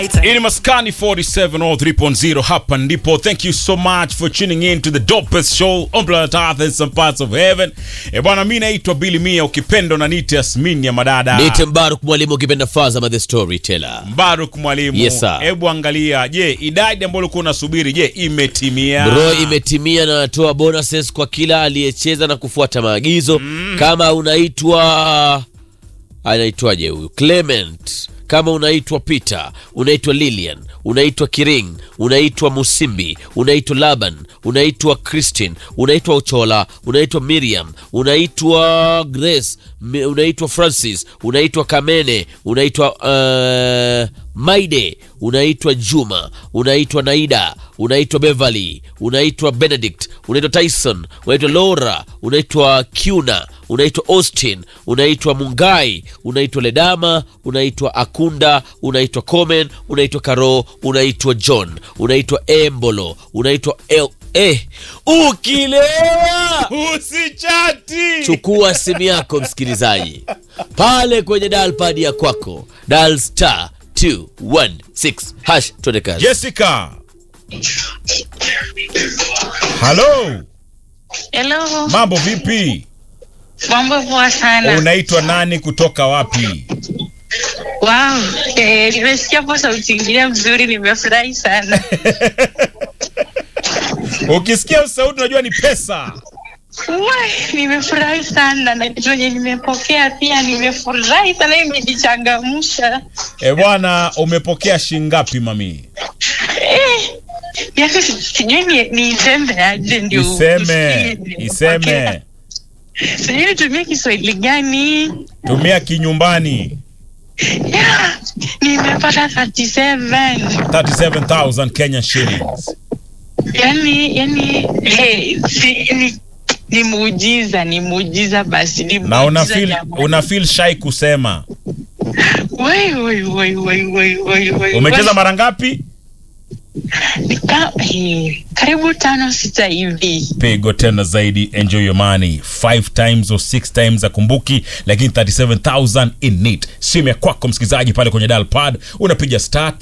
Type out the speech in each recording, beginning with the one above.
Ini Maskani 47 or 3.0 hapa ndipo. Thank you so much for tuning in to the dopest show on planet Earth and some parts of heaven. E bwana, mimi naitwa Billy Mia, ukipenda na nite Yasmin ya madada. Niite Mbaruk mwalimu ukipenda Fazama the storyteller. Mbaruk mwalimu. Yes, sir. Hebu angalia, je, idadi ambayo ulikuwa unasubiri, je, imetimia? Bro, imetimia na natoa bonuses kwa kila aliyecheza na kufuata maagizo. Kama unaitwa anaitwaje huyu Clement, kama unaitwa Peter, unaitwa Lilian, unaitwa Kiring, unaitwa Musimbi, unaitwa Laban, unaitwa Christine, unaitwa Uchola, unaitwa Miriam, unaitwa Grace, mi- unaitwa Francis, unaitwa Kamene, unaitwa uh, Maide, unaitwa Juma, unaitwa Naida, unaitwa Beverly, unaitwa Benedict, unaitwa Tyson, unaitwa Laura, unaitwa Kuna, unaitwa Austin, unaitwa Mungai, unaitwa Ledama, unaitwa Akunda, unaitwa Komen, unaitwa Karo, unaitwa John, unaitwa Embolo, unaitwa El eh, ukilewa Usichati. chukua simu yako msikilizaji pale kwenye dial pad ya kwako dial star 216 hash tuende kazi Jessica. Hello. Hello, Mambo vipi? mambo poa sana. Unaitwa nani kutoka wapi? Wow, eh, nimesikia po sauti ingine mzuri, nimefurahi sana. Ukisikia sauti unajua ni pesa. Wai, nimefurahi sana na venye nimepokea pia nimefurahi sana, imejichangamsha. E bwana, umepokea shingapi mami? Eh, miaka si- sijui ni- niiseme aje ndio Iseme, usikie iseme. nimepokea. Sijui nitumie Kiswahili gani? Tumia kinyumbani. Yeah, nimepata 37 37,000 Kenyan shillings. yani yani hey, si, ni, ni muujiza ni muujiza basi ni Na una muujiza feel, jamani. una feel shy kusema. Wai, wai, wai, wai, wai, wai, wai, Umecheza wai. mara ngapi? Nika- eh, karibu tano sita hivi Pigo tena zaidi, enjoy your money. 5 times or 6 times akumbuki, lakini 37,000 in it. Simu ya kwako msikilizaji pale kwenye dial pad unapiga star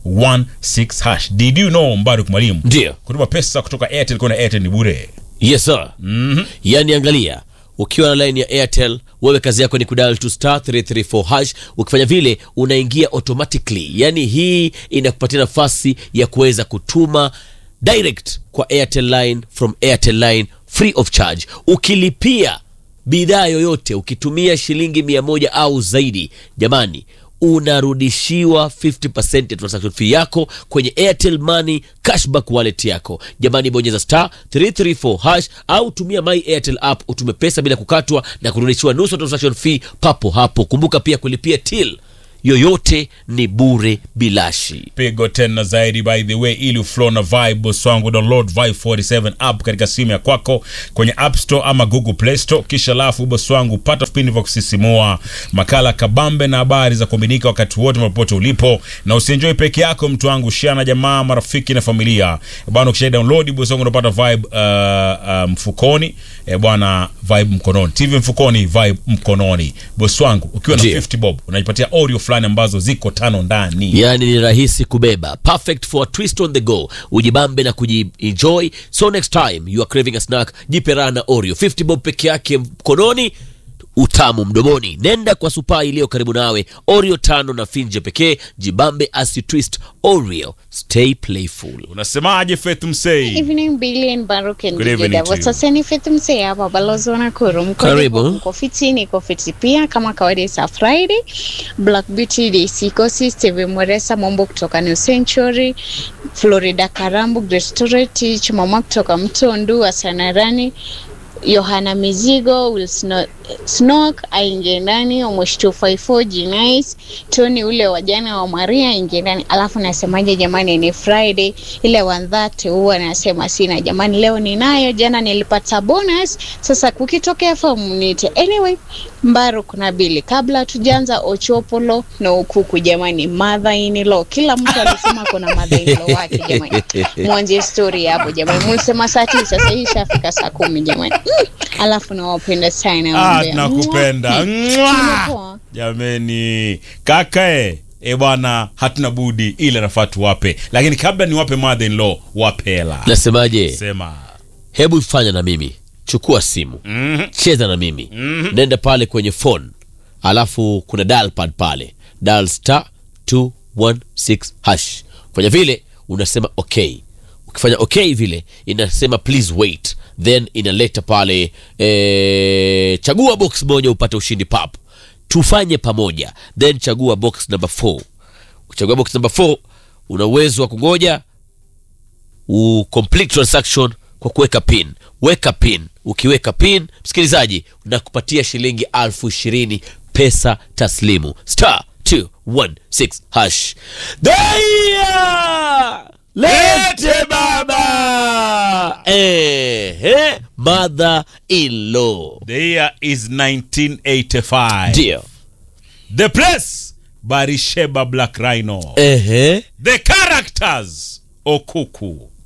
216 hash. Did you know Mbaruk Mwalimu? ndio Kutuma pesa kutoka Airtel kwenda Airtel ni bure. yes sir Mhm. yani angalia ukiwa na line ya airtel wewe kazi yako ni kudal to star 334 hash ukifanya vile unaingia automatically yani hii inakupatia nafasi ya kuweza kutuma direct kwa airtel line from airtel line free of charge ukilipia bidhaa yoyote ukitumia shilingi mia moja au zaidi jamani unarudishiwa 50% ya transaction fee yako kwenye airtel money cashback wallet yako jamani bonyeza star 334 hash au tumia my airtel app utume pesa bila kukatwa na kurudishiwa nusu ya transaction fee papo hapo kumbuka pia kulipia till yoyote ni bure bilashi pigo tena zaidi by the way ili uflow na vibe boss wangu download vibe 47 app katika simu ya kwako kwenye app store ama google play store kisha lafu boss wangu pata vipindi vya kusisimua makala kabambe na habari za kuaminika wakati wote popote ulipo na usienjoy peke yako mtu wangu share na jamaa marafiki na familia bwana ukisha download boss wangu unapata vibe uh, uh, mfukoni eh, bwana vibe mkononi tv mfukoni vibe mkononi boss wangu ukiwa na Ndiyo. 50 bob unajipatia audio fulani ambazo ziko tano ndani yani ni rahisi kubeba perfect for a twist on the go ujibambe na kujienjoy so next time you are craving a snack jipe raha na oreo 50 bob peke yake mkononi utamu mdomoni nenda kwa supaa iliyo karibu nawe oreo tano na finje pekee jibambe as you twist oreo stay playful unasemaje Faith Msei? evening Billy and Baruch and Good DJ evening to Davo. you. Sasa ni Faith Msee hapa balozi wa Nakuru. Mko Karibu. lipo, Mko fiti, niko fiti pia kama kawaida sa Friday. Black Beauty DC Kosi, Steve Moresa Mombo kutoka New Century, Florida Karambu, Grace Toreti, Chumama kutoka Mtondu, Asanarani, Yohana Mizigo, Will Sno- Snok aingie ndani, Omosh 254 Jinais, Tony ule wa jana wa Maria aingie ndani. Alafu nasemaje jamani, ni Friday ile wandhati huwa nasema sina jamani, leo ninayo, jana nilipata bonus, sasa kukitokea fomu nite. Anyway, Mbaru kuna bili kabla tujaanza Ochopolo na ukuku jamani, mother in law, kila mtu alisema kuna mother in law wake jamani, mwanje story hapo jamani, mlisema saa tisa, sasa hii ishafika saa kumi jamani. Mm, alafu nawapenda sana Ah, Ombea. nakupenda. Mwah. Mwah! Poa. Jameni, kaka eh, e bwana hatuna budi ile nafaa tuwape lakini kabla niwape mother in law wape hela nasemaje sema hebu fanya na mimi chukua simu Mhm. cheza na mimi nenda pale kwenye phone alafu kuna dial pad pale dial star 216 hash fanya vile unasema okay ukifanya okay vile inasema please wait then inaleta pale eh, chagua box moja upate ushindi pap tufanye pamoja then chagua box number 4 ukichagua box number 4 una uwezo wa kungoja u complete transaction kwa kuweka pin weka pin ukiweka pin msikilizaji unakupatia shilingi alfu ishirini pesa taslimu star 216 hash daya lete baba ehe mother in law the year is 1985 ndio the place barisheba black rhino ehe the characters okuku